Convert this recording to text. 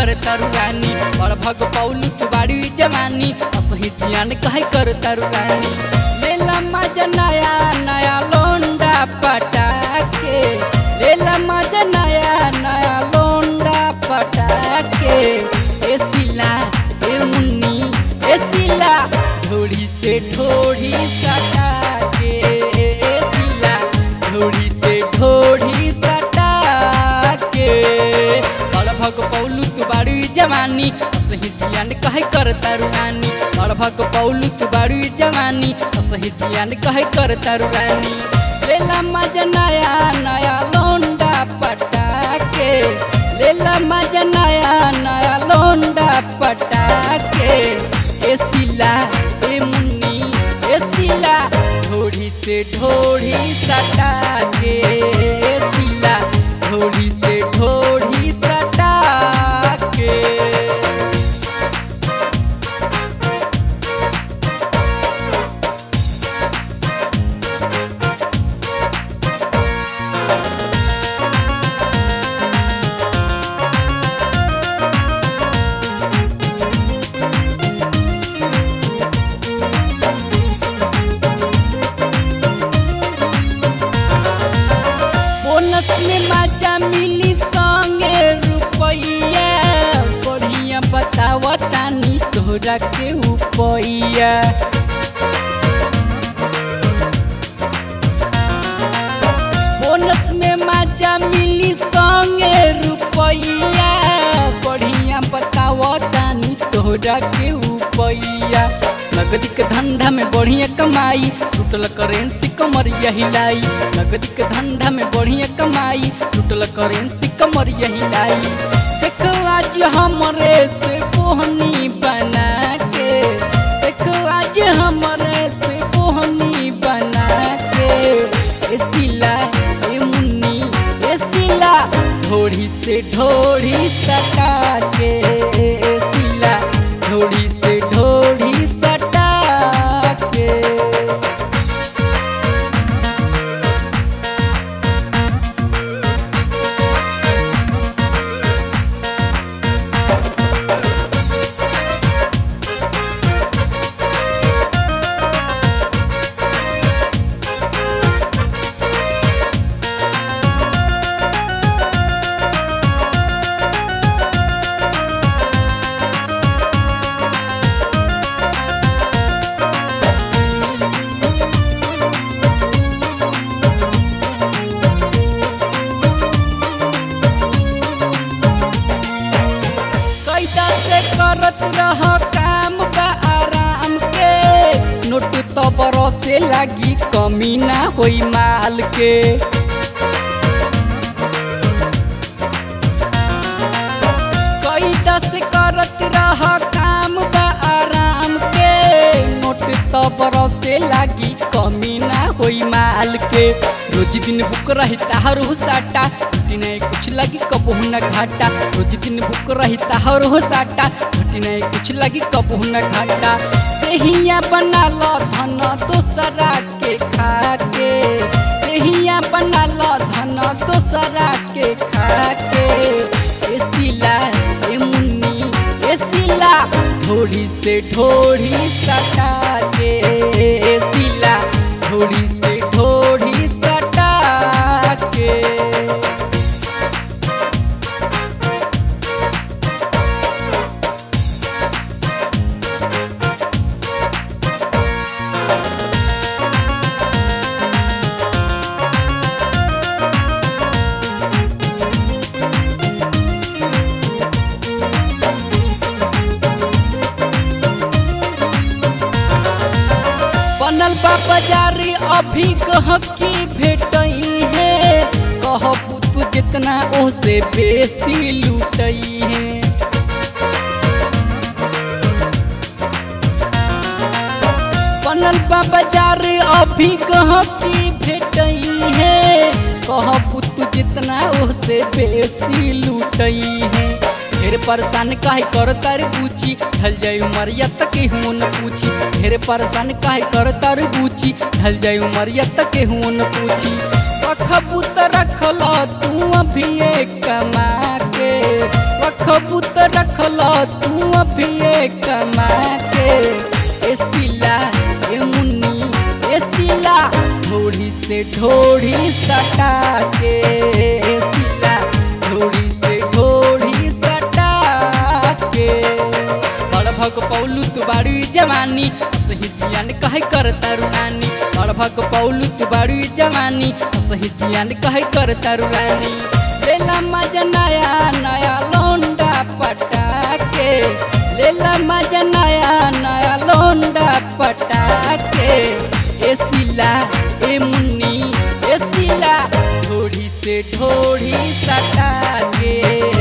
कर तरुरानी बड़ भग पौलू तू बाड़ी जवानी असही जियान कहे कर तरुरानी लेला मजा नया नया लोंडा पटाके लेला मजा नया नया लोंडा पटाके ए सिला ए मुन्नी ए सिला ढोड़ी से ढोड़ी सटा के ए सिला ढोड़ी से ढोड़ी सटा के बड़ भग पौलू तू बाड़ी जवानी असही जियान कहे कर तरुरानी बड़ भग पौलू तू बाड़ी जवानी असही जियान कहे कर तरुरानी लेला मजा नया नया लोंडा पटाके लेला मजा नया नया लोंडा पटाके ए सिला ए मुन्नी ए सिला ढोड़ी से ढोड़ी सटा के ए सिला ढोड़ी से ढोड़ी सटा के बोनस में मजा मिली संगे रुपैया बढ़िया बताव तानी तोरा के उपैया बोनस में मजा मिली संगे रुपैया बढ़िया बताव तानी तोरा के उपैया नगदी के धंधा में बढ़िया कमाई टूटल करेंसी कमर यही लाई नगदी के धंधा में बढ़िया कमाई टूटल करेंसी कमर यही लाई देखो आज हमरे से कोहनी बना के देखो आज हमरे से कोहनी बना के ए सिला ए मुन्नी ए सिला ढोड़ी से ढोड़ी सटा के ए सिला ढोड़ी से ढोड़ी सटा के कैदा से करत रह काम बा आराम के नोट तो बरसे लागी कमी ना होई माल के कैदा से करत रह काम बा आराम के नोट तो बरसे लागी कमी ना होई माल के रोज दिन बुक रही ताहर हो साटा घटी नहीं कुछ लगी कबहू न घाटा रोज दिन बुक रही ताहर हो साटा घटी नहीं कुछ लगी कबहू न घाटा देहिया बना लो धन दोसरा के खा के देहिया बना लो धन दोसरा के खा के ए सिला ए मुन्नी ए सिला ढोड़ी से ढोड़ी सटा के ए सिला ढोड़ी से ढोड़ी सटा के बनल बा बाजारी अभी कह की भेटई है कहबू तू जितना ओसे बेसी लूटई है बनल बा बाजार अभी कह की भेटई है कहबू तू जितना ओसे बेसी लूटई है ढेर परेशान काहे कर तार पूछी ढल जाई उमरिया तक हूँ न पूछी ढेर परेशान काहे कर तार पूछी ढल जाई उमरिया तक हूँ न पूछी रखबू त रखल तू अभी कमा के रख रखबू तो रखल तू अभी कमा के ए सिला ए मुन्नी ए सिला ढोड़ी से ढोड़ी सटा के ए सिला ढोड़ी से ढोड़ी सटा के बड़ भग पौलू तू बाड़ी जवानी सही जियान कहे कर तरुरानी बड़ भग पौलू तू बाड़ी जवानी सही जियान कहे कर तरुरानी लेला मजा नया नया लोंडा पटा के लेला मजा नया नया लोंडा पटा के ए सिला ए मुन्नी ए सिला ढोड़ी से ढोड़ी सटा के